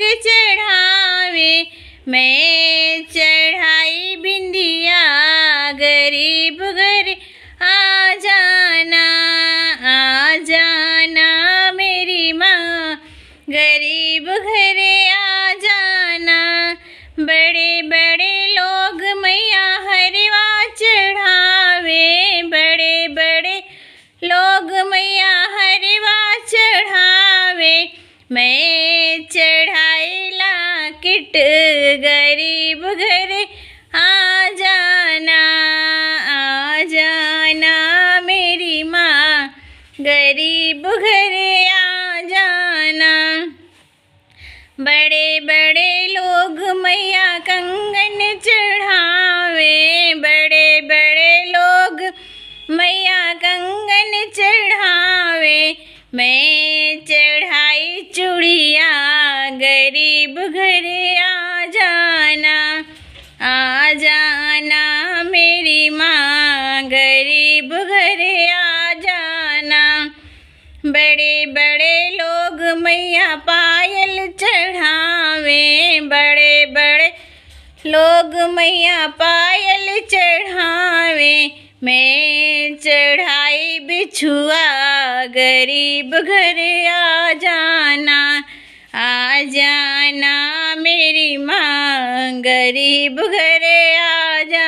चढ़ावे मैं चढ़ाई बिंदिया गरीब घर आ जाना आ जाना मेरी माँ गरीब घरे आ जाना बड़े बड़े लोग मैया हरवा चढ़ावे बड़े बड़े लोग मैया हरवा चढ़ावे मैं चढ़ाईला किट गरीब घरे आ जाना आ जाना मेरी माँ गरीब घरे आ जाना बड़े बड़े लोग मैया कंगन चढ़ावे बड़े बड़े लोग मैया कंगन चढ़ावे मैं चढ़ाई चूड़िया गरीब घरे आ जाना आ जाना मेरी माँ गरीब घरे आ जाना बड़े बड़े लोग मैया पायल चढ़ावे बड़े बड़े लोग मैया पायल चढ़ावे मैं चढ़ाई बिछुआ गरीब घरे आ जाना आ जाना मेरी माँ गरीब घरे आ जा